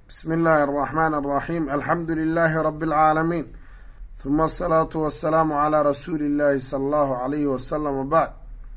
بsم الlh الرحmن الرحيم الحمdu للh رب العاalمين ثma الصلاaة والسلام عlى رsuuلi الlh صلى الlه عليه وsلم وبعd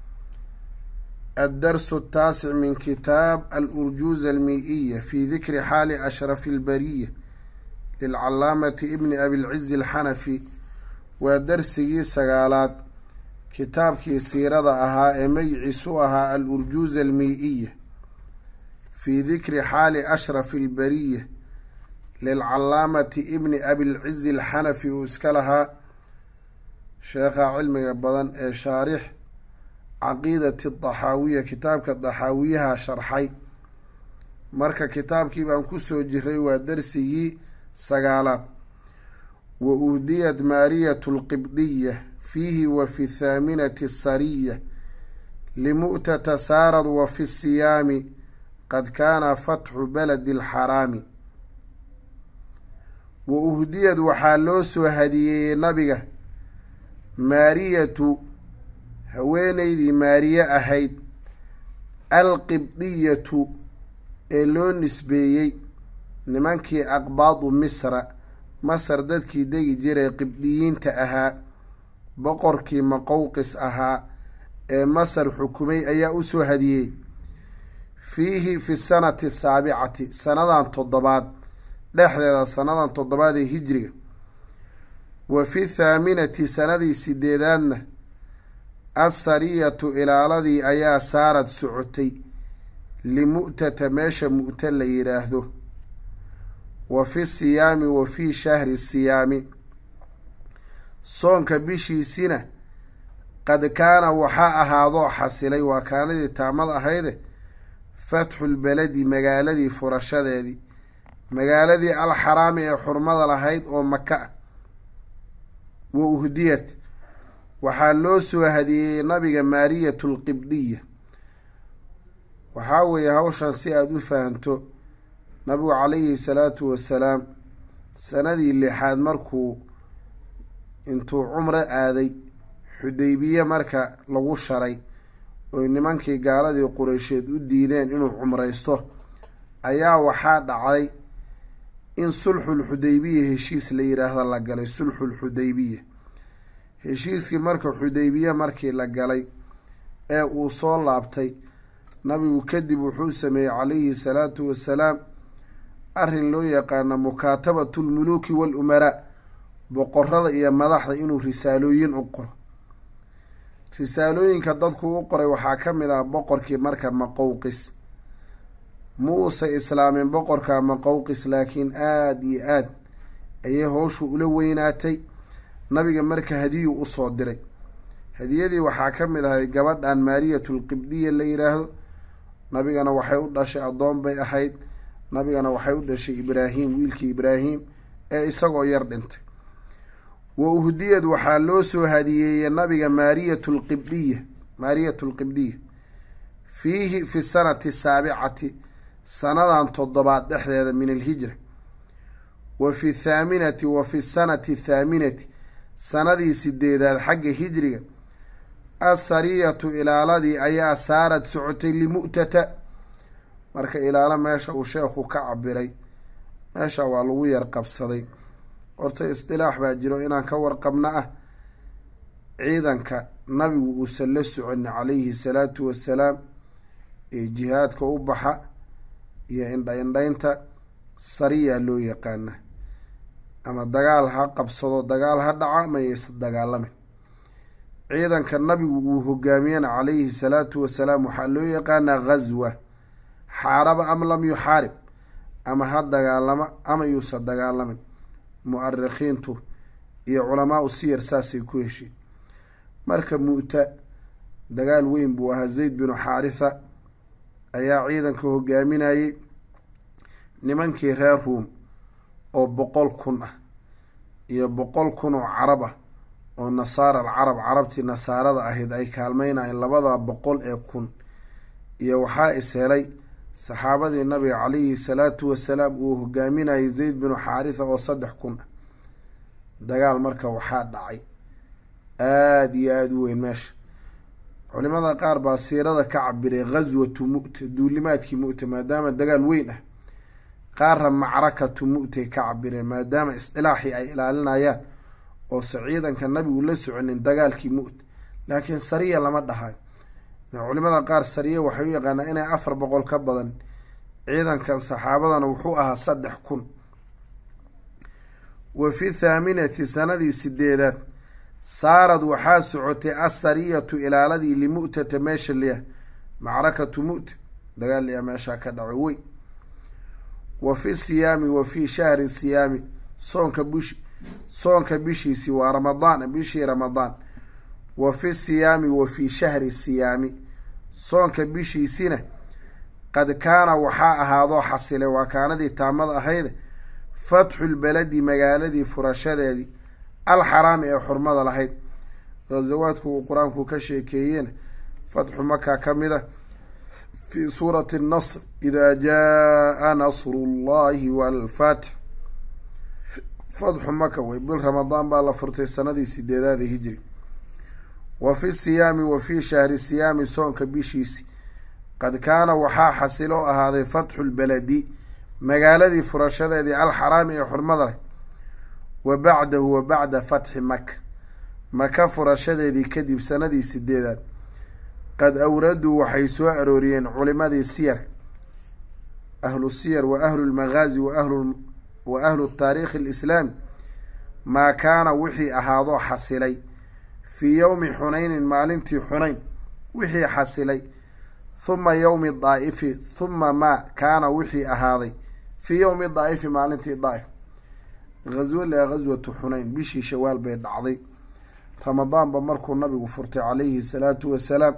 الdرس التاaسع min kitاab الأrجuز المiئية في ذikri xاali أشhرف البرية للcalaamaةi بn أbi العز الxنفي waa dersigii sagaalaad kitaabkii siirada ahaa ee magiciisu ahaa al-urjuuz almii-iya fii dikri xaali ashrafi albariya lilcalaamati ibni abilcizi alxanafi uu iska lahaa sheekha cilmiga badan ee shaarix caqiidati daxaawiya kitaabka daxaawiyaha sharxay marka kitaabkii baan kusoo jiray waa dersigii sagaalaad wa uhdiyat maariyatu lqibdiya fiihi wa fi thaaminati sariya limu'tata saarad wa fi siyaami qad kaana fatxu baladi alxaraami wa uhdiyad waxaa loo soo hadiyeeyey nabiga maariyatu haweeneydii maariye ahayd alqibdiyatu ee loo nisbeeyey nimankii aqbaadu misra masar dadkii degi jiray qibdiyiinta ahaa boqorkii maqowqis ahaa ee masar xukumay ayaa usoo hadiyey fiihi fi sanati saabicati sanadan toddobaad dhexdeeda sanadan toddobaad ee hijriga wa fi thaaminati sanadii sideedaadna assariyatu ilaaladii ayaa saarad socotay limu'tata meesha mu'ta la yidhaahdo wa fi siyaami wa fii shahri siyaami soonka bishiisina qad kaana waxaa ahaadoo xasilay waa kaanadii taamad ahayde fatxulbeledi magaaladii furashadeedii magaaladii alxaraami ee xurmada lahayd oo maka ah wa uhdiyat waxaa loo soo hadiyeeyey nabiga maariyatu lqibdiya waxaa weeye hawshan si aada u fahanto nabigu calayhi salaatu wasalaam sanadii lixaad markuu intuu cumro aaday xudaybiye marka lagu sharay oy nimankii gaaladii qureysheed u diideen inuu cumraysto ayaa waxaa dhacday in sulxul xudaybiya heshiis la yiraahdo la galay sulxul xudaybiya heshiiskii marka xudaybiye markii la galay ee uu soo laabtay nabigu kadib wuxuu sameeyey calayhi salaatu wasalaam arrin loo yaqaano mukaatabatu lmuluuki walumaraa boqorada iyo madaxda inuu risaalooyin u qoro risaalooyinka dadku u qoray waxaa ka mid ah boqorkii marka maqowqis muusa islaamin boqorka maqowqis laakiin aada iyo aad ayay howshu ula weynaatay nabiga marka hadiyu usoo diray hadiyadii waxaa ka mid ahay gabadhan maariyatu lqibdiya la yiraahdo nabigana waxay u dhashay addoon bay ahayd nabigana waxay u dhashay ibraahim wiilkii ibraahim ee isagoo yar dhintay wa uhdiyad waxaa loo soo hadiyeeyey nabiga maariyatu lqibdiya maariyatu lqibdiya fiihi fi sanati saabicati sanadan toddobaad dhexdeeda min alhijra wa fi thaaminati wa fi sanati thaaminati sanadii sideedaad xagga hijriga assariyatu ilaaladii ayaa saarad socotay limu'tata marka ilaalo meesha uu sheekhu ka cabiray meesha waa lagu yar qabsaday horta isdilaax baa jiro inaan ka warqabno ah ciidanka nabigu uusan la soconi calayhi salaatu wasalaam ee jihaadka u baxa iyo indha indhaynta sariya loo yaqaana ama dagaal ha qabsado dagaal ha dhaca mayaysa dagaalamin ciidanka nabigu uu hogaamiyana calayhi salaatu wasalaam waxaa loo yaqaanaa ghaswa xaaraba am lam yuxaarib ama ha dagaalamo ama yuusan dagaalamin mu-arikhiintu iyo culamaau siyar saasay ku hesheen marka mu'ta dagaal weyn buu ahaa zayd binu xaaritha ayaa ciidanka hogaaminayay nimankii reer ruum oo boqol kun ah iyo boqol kun oo carab ah oo nasaara alcarab carabtii nasaarada ahayd ay kaalmeynayeen labada boqol ee kun iyo waxaa is helay saxaabadii nabiga calayhi salaatu wasalaam uu hogaaminayay zayd binu xaaritha oo saddex kun ah dagaal marka waxaa dhacay aada iyo aada u weyn meesha culimada qaar baa siirada ka cabiray ghaswatu mu'ta duulimaadkii mu'ta maadaama dagaal weyn ah qaarra macrakatu mu'tay ka cabireen maadaama isdilaaxii ay ilaalinayaan oose ciidanka nabigu la soconin dagaalkii mu't laakiin sariya lama dhahayo culimada qaar sariya waxay u yaqaanaa inay afar boqol ka badan ciidankan saxaabadana wuxuu ahaa saddex kun wa fi thaaminati sanadii sideedaad saarad waxaa socotay asariyatu ilaaladii limu'tata meesha liya macrakatu mu'ta dagaal liya meeshaa ka dhaco weyn wa fi siyaami wa fi shahri siyaami soonka bish soonka bishiisi waa ramadaan bishii ramadaan wa fi siyaami wa fi shahri siyaami soonka bishiisina qad kaana waxaa ahaadoo xasilay waa kaanadii taamada ahayde fatxu lbaladi magaaladii furashadeedii alxaraami ee xurmada lahayd ghazawaadku uu qur-aanku ka sheekeeyeen fatxu maka ka mid a fi suurati nasr idaa jaa nasru llahi walfatx fatxu maka wey bil ramadaan baa la furtay sanadii sideedaada hijri wa fi siyaami wa fi shahri siyaami soonka bishiisi qad kaana waxaa xasiloo ahaaday fatxu lbaladi magaaladii furashadeedii alxaraami ee xurmada leh wa bacdahu wa bacda fatxi maka maka furashadeedii kadib sanadii sideedaad qad awraduu waxay soo arooriyeen culimadii siyar ahlu siyar wa ahlu lmagaazi waahlu wa ahlu taariikhi alislaami maa kaana wixii ahaadoo xasilay fii yowmi xunaynin maalintii xunayn wixii xasilay huma yowmi daa'ifi huma maa kaana wixii ahaaday fii yowmi daa'ifi maalintii daa'if ghaswo laa ghaswatu xunayn bishii shawaal bay dhacday ramadaanba markuu nabigu furtay calayhi salaatu wasalaam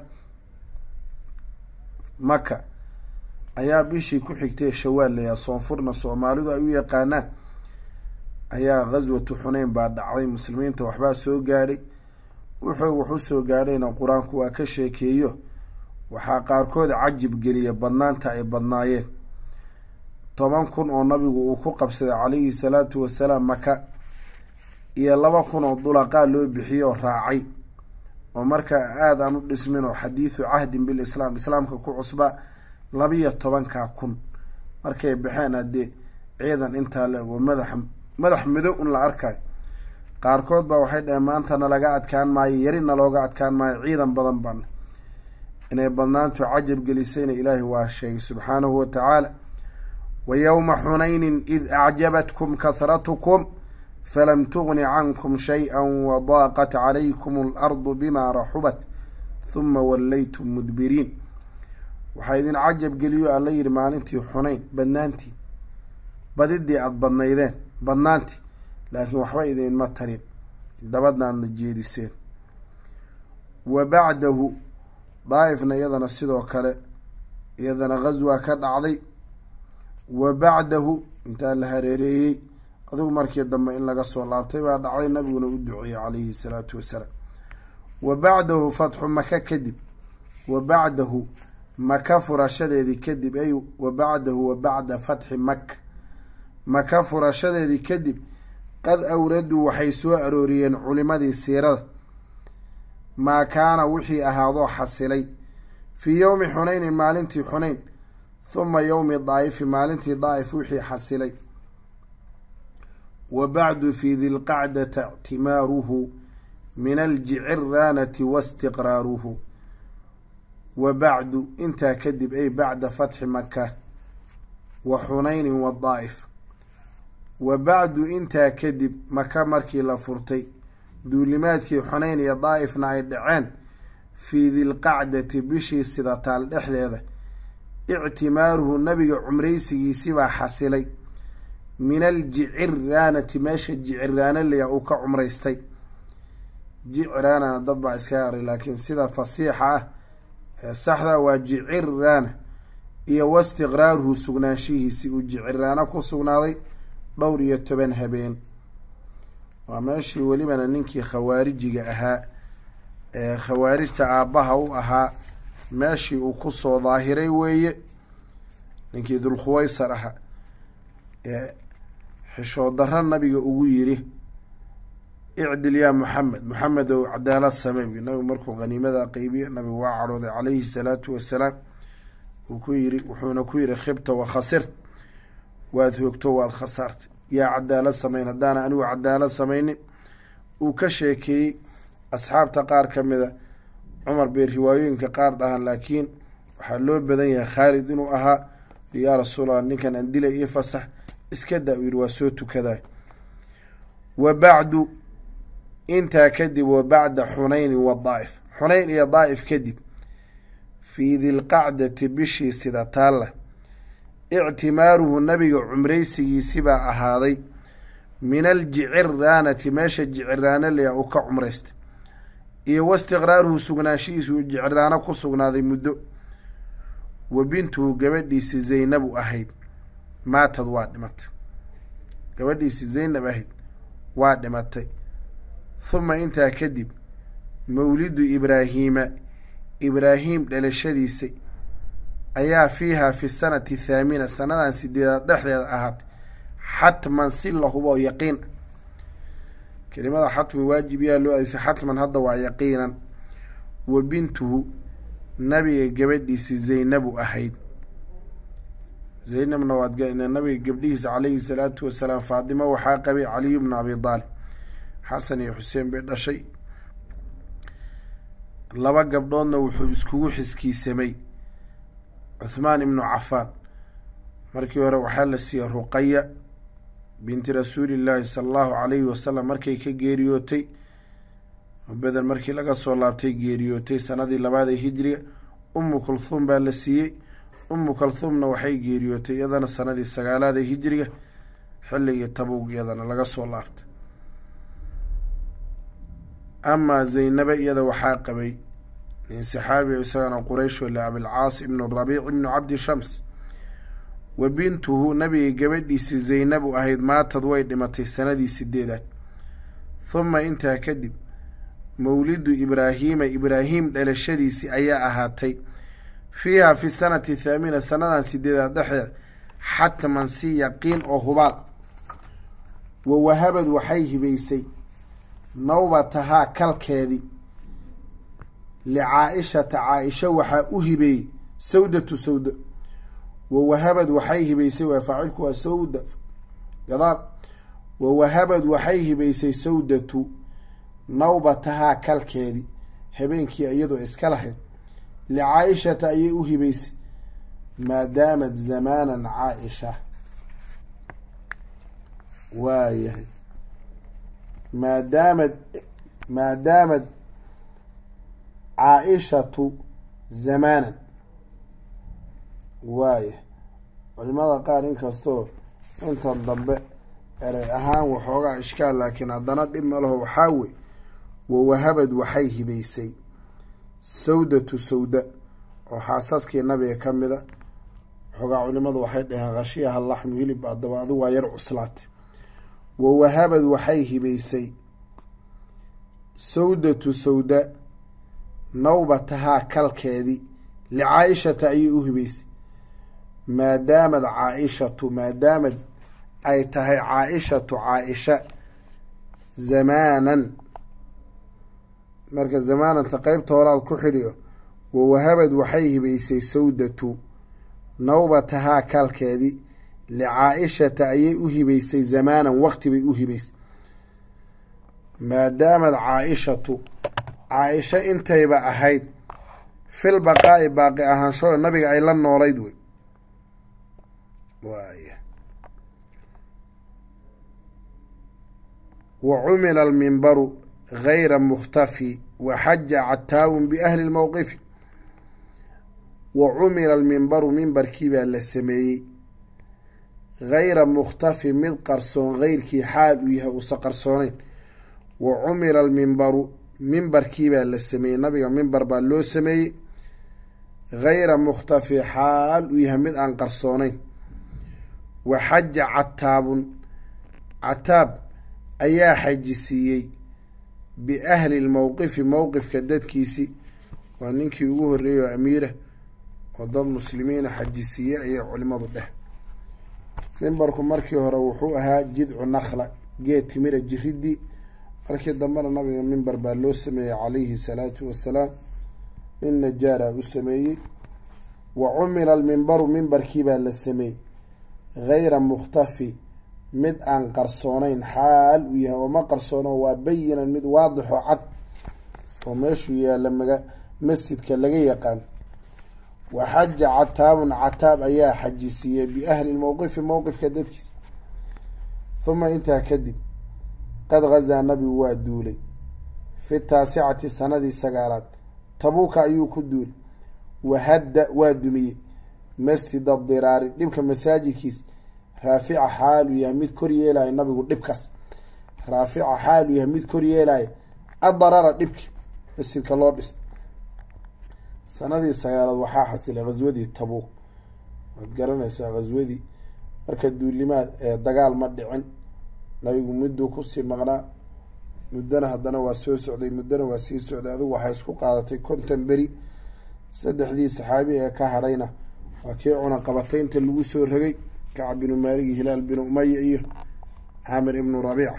maka ayaa bishii ku xigtay shawaal layaa soonfurna soomaalidu ay u yaqaanaan ayaa ghaswatu xuneyn baa dhacday muslimiinta waxbaa soo gaadhay wuxuu wax u soo gaadhayna qur-aanku waa ka sheekeeyo waxaa qaarkood cajib geliya badnaanta ay badnaayeen toban kun oo nabigu uu ku qabsaday calayhi salaatu wasalaam maka iyo laba kun oo dulaqaa loo bixiyey oo raacay oo markaa aada aan u dhismin oo xadiidu cahdin bilislaam islaamka ku cusba labiyo tobankaa kun markay baxeen haddee ciidan intaa la ego madax madax midow un la arkayo qaarkood baa waxay dhaheen maanta nalaga adkaan maayo yari nalooga adkaan maayo ciidan badan baan inay badnaantu cajab gelisayna ilaahay waa sheegay subxaanahu wa tacaala wa yowma xunaynin id acjabatkum kahratukum falam tugni cankum shay-a wadaaqat calaykum alardu bima raxubat huma wallaytum mudbiriin waxaa idin cajab geliyo alla yidhi maalintii xunayn badnaantii badidii aada badnaydeen badnaantii laakiin waxba idinma tarin dabadnaadna jeediseen wa bacdahu daa'ifna iyadana sidoo kale iyadana ghaswa ka dhacday wa bacdahu intaa la hareereeyey adigu markii dambe in laga soo laabtay baa dhacday nabiguna u duceeyey calayhi salaatu wasalaam wa bacdahu fatxu maka kadib wa bacdahu maka furashadeedii kadib ay wa bacdahu wa bacda fatxi maka maka furashadeedii kadib qad awraduu waxay soo arooriyeen culimadii siirada maa kaana wixii ahaadoo xasilay fii yowmi xunaynin maalintii xunayn huma yowmi daa'ifi maalintii daa'if wixii xasilay wa bacdu fi dilqacdata ictimaaruhu min aljiciraanati wastiqraaruhu wa bacdu intaa kadib ay bacda fatxi maka wa xunaynin wa daa'if wa bacdu intaa kadib maka markii la furtay duulimaadkii xunayn iyo daa'ifna ay dhaceen fii dilqacdati bishii sidataal dhexdeeda ictimaaruhu nabiga cumraysigiisibaa xasilay min aljiciraanati meesha jiciraana laya uu ka cumraystay jiciraanana dad baa iska aray laakiin sida fasiixa ah ee saxda waa jiciraana iyo wastiqraaruhu sugnaanshihiisii uu jiciraano ku sugnaaday dhowr iyo toban habeen waa meeshii welibana ninkii khawaarijiga ahaa ee khawaarijta aabbaha u ahaa meeshii uu kusoo daahiray weeye ninkii dulkhuwaysar ahaa ee xishood darro nabiga ugu yiri icdil yaa moxamed moxamed ow cadaalad samey buy nabigu markuu haniimada qeybiye nabigu waa cadhooday calayhi salaatu wasalaam uu ku yiri wuxuuna ku yiri khibta wa khasirt waad hoogto waad khasaartay yaa cadaalad samayn haddaana anigu cadaalad samaynin uu ka sheekeeyey asxaabta qaar ka mida cumar bay riwaayooyinka qaar dhahaan laakiin waxaa loo badan yahay khaalid inuu ahaa yaa rasuulallah ninkan aan dilay iyo fasax iska daa uu yihi waa soo tukaday wa bacdu intaa kadib wa bacda xunaynin wa daa'if xunayn iyo daa'if kadib fii dilqacdati bishii sida taalla ictimaaruhu nabiga cumraysigiisibaa ahaaday min aljiciraanati meesha jiciraano leya uu ka cumraystay iyo wastiqraaruhu sugnaanshihiisu uu jiciraano ku sugnaaday muddo wa bintuhu gabadhiisi zaynabu ahayd maatad waa dhimatay gabadhiisi zaynab ahayd waa dhimatay huma intaa kadib mawlidu ibraahiima ibraahim dhalashadiisa ayaa fiiha fi sanati thaamina sanadan sideedaad dhexdeeda ahaatay xatman si la hubo yaqiin kelimada xatmi waajib yaa loo adeysay xatman hadda waa yaqiinan wa bintuhu nabiga gabadhiisi zaynabu ahayd zaynabna waad nabiga gabdhihiisa calayhi salaatu wasalaam faadimo waxaa qabay caliyu bna abi daalib xasan iyo xuseen bay dhashay laba gabdhoodna wuxuu iskugu xiskiisamay cuthmaan ibnu cafaan markii hore waxaa la siiyey ruqaya binti rasuulillaahi sala allahu calayhi wasalam markay ka geeriyootay beden markii laga soo laabtay geeriyootay sanadii labaad ee hijriga ummu kulhuum baa la siiyey ummu kulhuumna waxay geeriyootay iyadana sanadii sagaalaad ee hijriga xilligii tabug iyadana laga soo laabtay amaa zaynaba iyada waxaa qabay nin saxaabi isagana quraysh le abilcaas ibnu rabiic ibnu cabdi shams wa bintuhu nabiga gabadhiisi zaynabu ahayd maatad way dhimatay sanadii sideedaad huma intaa kadib mawlidu ibraahiima ibraahim dhalashadiisii ayaa ahaatay fiiha fi sanati thaamina sanadan sideedaad dhexdeed xatman si yaqiin oo hubaal wa wahabad waxay hibaysay nawbatahaa kalkeedii licaa-ishata caa-isha waxaa u hibeeyey sawdatu sawda wa wahabad waxay hibaysay waa faacilku waa sawda gadaal wa wahabad waxay hibaysay sawdatu nawbatahaa kalkeedii habeenkii iyadoo iska lahayd licaa-ishata ayay u hibaysay maadaamad zamaanan caa-isha waayahay maadaamad maadaamad caa-ishatu zamaanan waaya culimada qaar inkastoo intan dambe erey ahaan waxoogaa ishkaal laakiin haddana dhib ma laho waxaa wey wawahabad waxay hibaysay sawdatu sawda oo xaasaskii nabiga ka mida waxoogaa culimadu waxay dhaheen khashiyaha laxmu hilib adaba adigu waa yar cuslaatay wawahabad waxay hibaysay sawdatu sawda nawbatahaa kalkeedii licaa-ishata ayay u hibaysay maadaamad caa-ishatu maadaamad ay tahay caa-ishatu caa-isha zamaanan marka zamaananta qeybta horaad ku xidhiyo wawahabad waxay hibaysay sawdatu nawbatahaa kalkeedii licaa-ishata ayay u hibaysay zamaanan waqti bay u hibaysay maadaamad caa-ishatu caa-isha intayba ahayd fil baqaa-i baaqi ahaanshoo nabiga ay la noolayd wey waaya wa cumila almimbaru gayra mukhtafi wa xaja cataawun biahli lmowqifi wa cumila almimbaru mimbarkii baa la sameeyey gayra mukhtafi mid qarsoon geyrkii xaal uu yahay uusa qarsooneyn wa cumila almimbaru mimbarkii baa la sameeyey nabiga mimbar baa loo sameeyey gayra mukhtafi xaal uu yahay mid aan qarsooneyn wa xaja cataabun cataab ayaa xajisiiyey biahli lmowqifi mowqifka dadkiisi waa ninkii ugu horreeyey oo amiira oo dad muslimiina xajisiiye ayay culimadu dheh mimbarku markii hore wuxuu ahaa jidcu nakhla geed timira jiridii markii dambena nabiga mimbar baa loo sameeyey calayhi salaatu wasalaam nin najaara u sameeyey wa cumila almimbaru mimbarkii baa la sameeyey gayra mukhtafi mid aan qarsoonayn xaal uu yahay oo ma qarsoono waa bayinan mid waadixo cad oo meeshuu yaalla maga masjidka laga yaqaan wa xaja cataabun cataab ayaa xajisiiyey biahli lmowqifi mowqifka dadkiisa huma intaa kadib qad gazaa nabigu waa duulay fi taasicati sanadii sagaalaad tabuuka ayuu ku duulay wahadda waa dumiyey masjid adiraari dhibka masaajidkiisa raafica xaalu yahay mid kor yeelaya nabigu dhibkaas raafica xaalu yahay mid kor yeelaya adarara dhibki masjidka loo dhis sanadii sagaalaad waxaa xasilay ghaswadii tabuuk waad garanaysaa ghaswadii marka duulimaad ee dagaal ma dhicin nabigu mudduu kusii maqnaa muddana haddana waa soo socday muddana waa sii socday adigu waxay isku qaadatay konton beri saddexdii saxaabi ee ka hadhayna waa kii cuna qabatay inta lagu soo rogay kacab binu maalig iyo hilaal binu umaya iyo caamir ibnu rabiica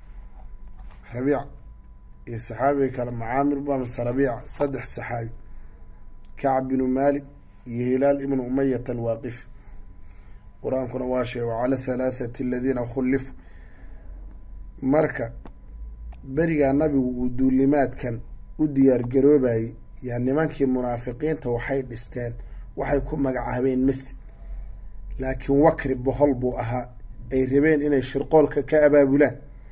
rabiic iyo saxaabiga kale macaamir bamse rabiica saddex saxaabi kacab binu maalik iyo hilaal ibnu umayat alwaaqifi qur-aankuna waa sheegay wacala halaathati aladiina khullifu marka berigaa nabigu uu duulimaadkan u diyaar garoobayay yaa nimankii munaafiqiinta waxay dhisteen waxay ku magacaabeen masjid laakiin wakri bohol buu ahaa ay rabeen inay shirqoolka ka abaabulaan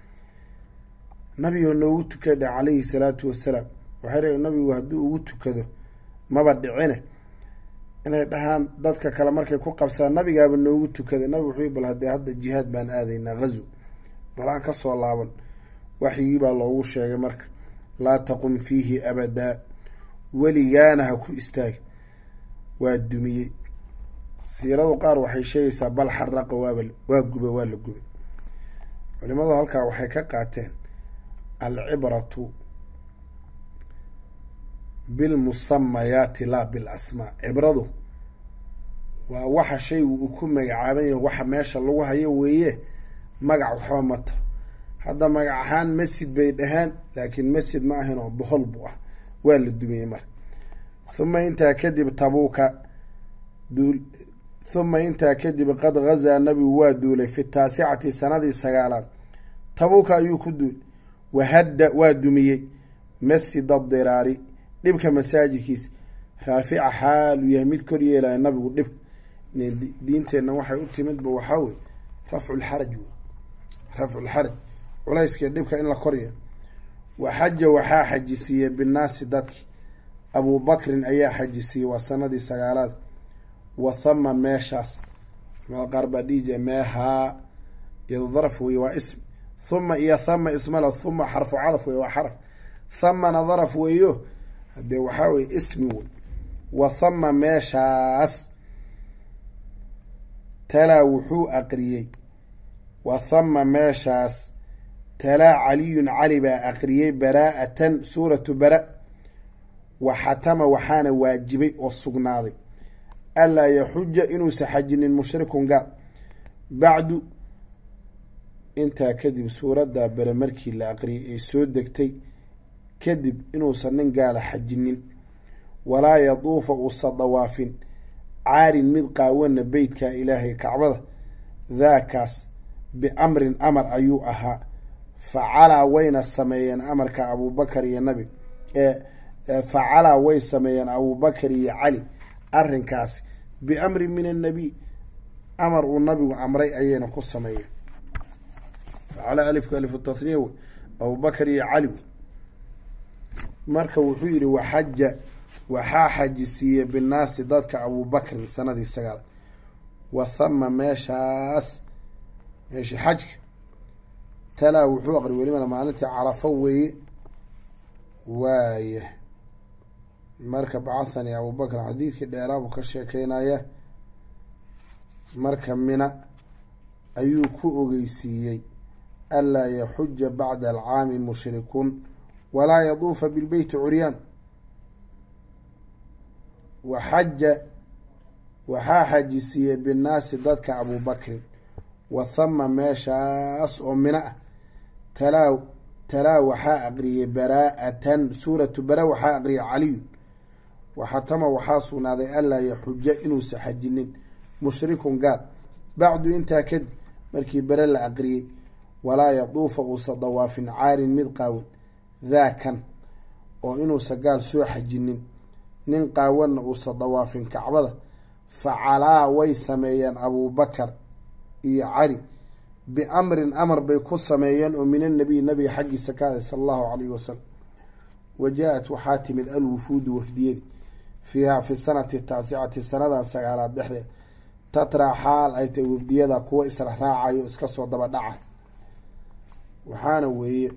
nabigoo noogu tukadha calayhi salaatu wasalaam waxay rabeen nabigu hadduu ugu tukado maba dhicine inay dhahaan dadka kale markay ku qabsaan nabigaaba noogu tukaday nabig wuxuu bal haddee hadda jihaad baan aadaynaa ghazo bal aan kasoo laaban waxyigii baa loogu sheegay marka laa taqum fiihi abadaa weligaana ha ku istaag waa dumiyey siiradu qaar waxay sheegaysaa bal xaraqa waaba waa guba waa la gubay culimadu halkaa waxay ka qaateen alcibratu bilmusamayaati laa bil asmaa cibradu waa waxa shaygu uu ku magacaaban yahay waxa meesha lagu hayo weeye magac waxba mato hadda magac ahaan masjid bay dhahaan laakiin masjid ma ahin oo bohol buu ah waa la dumiyey marka huma intaa kadib tabuuka duul huma intaa kadib qad gazaa nabigu waa duulay fi taasicati sanadii sagaalaad tabuuka ayuu ku duul wahadda waa dumiyey masjid adiraari dhibka masaajidkiisa raafica xaalu yahay mid kor yeelaya nabigu dhib diinteenna waxay u timidba waxaa wey rafculxaraj wey rafculxaraj culayskii dhibka in la korya wa xaja waxaa xajisiiyey binnaasi dadki abubakrin ayaa xajisiiyey waa sanadii sagaalaad wa thama meeshaas culamada qaar baa dhihi jira meehaa iyado daraf wey waa ism thuma iyo thama ismala thuma xarfu cadaf wey waa xaraf thamana daraf weeyo hadee waxaa weye ismi wey wa thama meeshaas talaa wuxuu aqriyey wa thama meeshaas talaa caliyun cali baa aqriyey baraa'atan suuratu bara wa xatama waxaana waajibay oo sugnaaday anlaa yaxuja inuusa xajinin mushrikun gaal bacdu intaa kadib suuraddaa bere markii la aqriyay ee soo degtay kadib inuusan nin gaala xajinin walaa yaduufa uusa dawaafin caarin mid qaawana beytka ilaahay kacbada daakaas biamrin amar ayuu ahaa facalaa wayna sameeyeen amarka abuubakar iyo nabi facalaa way sameeyeen abuubakar iyo cali arrinkaasi biamrin min annabiy amar uu nabigu amray ayayna ku sameeyeen facalaa alifka alifu tahniya wey abubakar iyo cali marka wuxuu yihi waxaja waxaa xajisiiyey binnaasi dadka abubakrin sanadii sagaal wa thama meeshaas meeshii xajka talaa wuxuu aqri welibana maalintii carafo weeye waaya marka bacahani abubakr xadiidkii dheeraabuu ka sheekeynaya marka mina ayuu ku ogeysiiyey anlaa yaxuja bacda alcaami mushrikun walaa yaduufa bilbeyti curyaan waxaja waxaa xajisiiyey binnaasi dadka abubakrin wa thama meeshaas oo mina ah talaa talaa waxaa aqriyey baraa'atan suuratu bara waxaa aqriyay caliyun waxatama waxaa sugnaaday anlaa yaxuja inuusa xajinin mushrikun gaal bacdu intaa kadib markii bere la aqriyey walaa yaduufa uusa dawaafin caarin mid qaawan daakan oo inuusa gaal soo xajinin nin qaawanna uusa dawaafin kacbada facalaa way sameeyeen abuubakar iyo cali biamrin amar bay ku sameeyeen oo min annabiy nabiga xaggiisa ka aday sala allahu calayhi wasalam wa jaa-at waxaa timid alwufuudu wafdiyadi fiiha fi sanati taasicati sanadan sagaalaad dhexdeed tatraa xaal ay tahay wafdiyada kuwa israraacayo iska soo daba dhacay waxaana weeye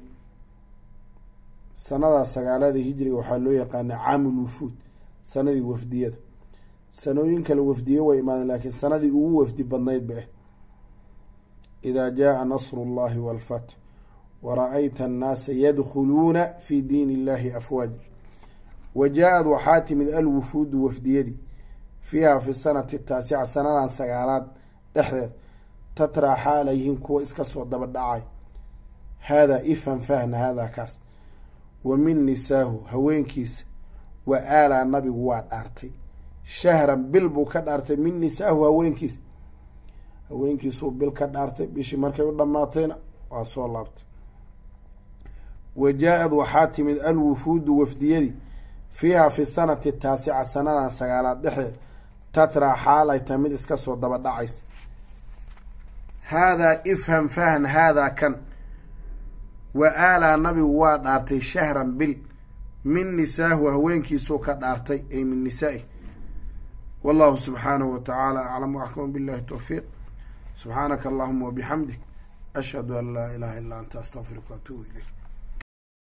sanada sagaalada hijriga waxaa loo yaqaana caamul wufuud sanadii wafdiyada sanooyin kale wafdiye way imaadeen laakiin sanadii ugu wafdi badnayd ba ah idaa jaa nasru llahi walfatx wara-ayta annaasa yadkhuluuna fi diin illahi afwaaja wa jaa-ad waxaa timid alwufuudu wafdiyadii fiiha fi sanati taasica sanadan sagaalaad dhexdeed tatraa xaalayhin kuwa iska soo daba dhacay haadaa ifhan fahna haadaa kaas wa min nisaahu haweenkiisa wa aalaa nabigu waa dhaartay shahran bil buu ka dhaartay min nisaahu haweenkiisa haweenkiisuu bil ka dhaartay bishii markay u dhammaatayna waa soo laabtay wa jaa-ad waxaa timid alwufuudu wafdiyadii fiiha fi sanati taasica sanadan sagaalaad dhexdeed tatraa xaal ay tahay mid iska soo daba dhacaysa haadaa ifham fahn haadaa kan wa aalaa nabigu waa dhaartay shahran bil min nisaahu haweenkiisuu ka dhaartay ay min nisaa-i wallahu subxaanahu wa tacaala aclam waxkam billahi towfiiq subxaanaka allahuma wabixamdik ashhadu an laa ilaha illa anta astaqfiruka waatuubu ilayk